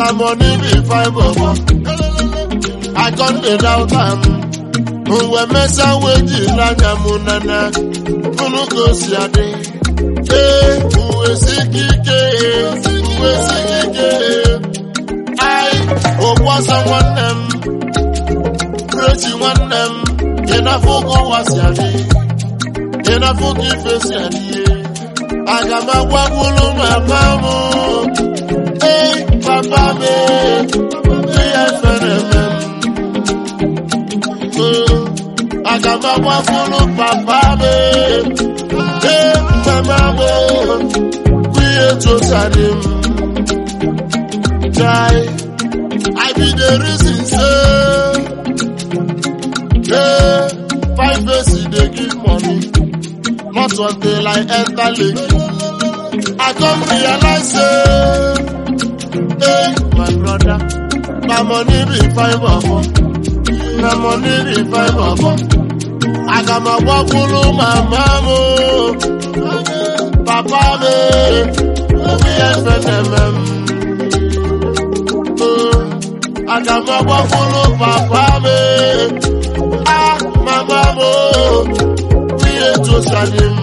na money be fine bobo. I come dey doubt am. Mgbe mesa weji n'anya mụ nana, unu gosi adị. Ee, uwe sike ike, uwe sike ike. Ai, ụgbọsa nwanne m, prechi nwanne m, ị na-afụ ka ụwa si adị. Ị na-afụ ka ife si adị. Aga m agwagbulu mama m. Ee, papa m, ihe fere eme m. Aga m agbakwuru papa m. Ee, mama m. Ihe tụtara m. Jai, I be the reason say. Hey, five days dey give money. Not until I enter Lekki. I come realize say. Hey, my brother, na money be five bobo. Na money be five bobo. Aga m agbakwuru mama m. Papa m. Obi efe na-eme m. Aga m agbakwuru papa m. Ah, mama m. Ihe tụsara m.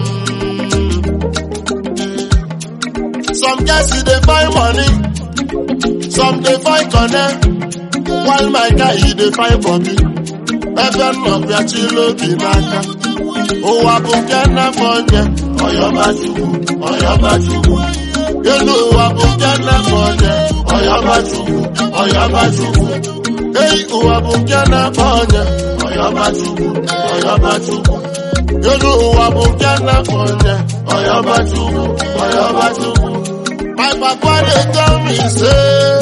Some guys dey find money. Some dey find connect. While my guy he dey find body. Ebe nnọbịa chịrị obi n'aka. Ụwa bụ nke na-afọ onye. Ọyọbachukwu, ọyọbachukwu. Elu ụwa bụ nke na-afọ onye. Ọyọbachukwu, ọyọbachukwu. Ei, ụwa bụ nke na-afọ onye. Ọyọbachukwu, ọyọbachukwu. Elu ụwa bụ nke na-afọ onye. Ọyọbachukwu, ọyọbachukwu. My papa dey tell me say,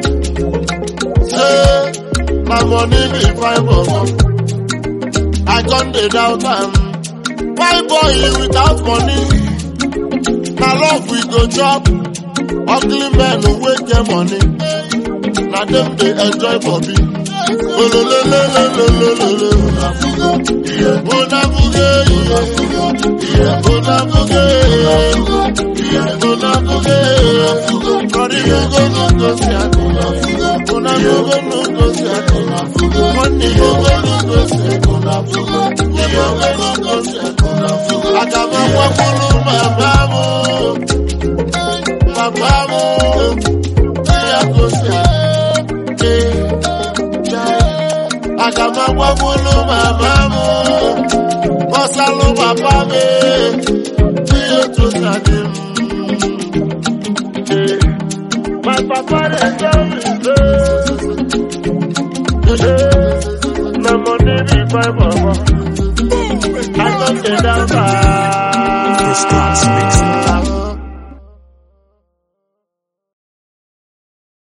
say, my money be fine bobo. I come dey doubt am. Why boy without money? Na love we go chop. Ugly men wey get money. Na dem dey enjoy body. Olololololololo. Onabuge, yeah. Onabuge, yeah. Onabuge, Kori you go no go see ati. Onabuge no go see ati. Money you go no go see. Onabuge, you go no go see ati. Agama wakulu mamamu, mamamu, ya go see ati. Agama wakulu mamamu, wasalu papa me, you to sadim. My papa dey tell me say, na money be my mama. I don't get down This dance mix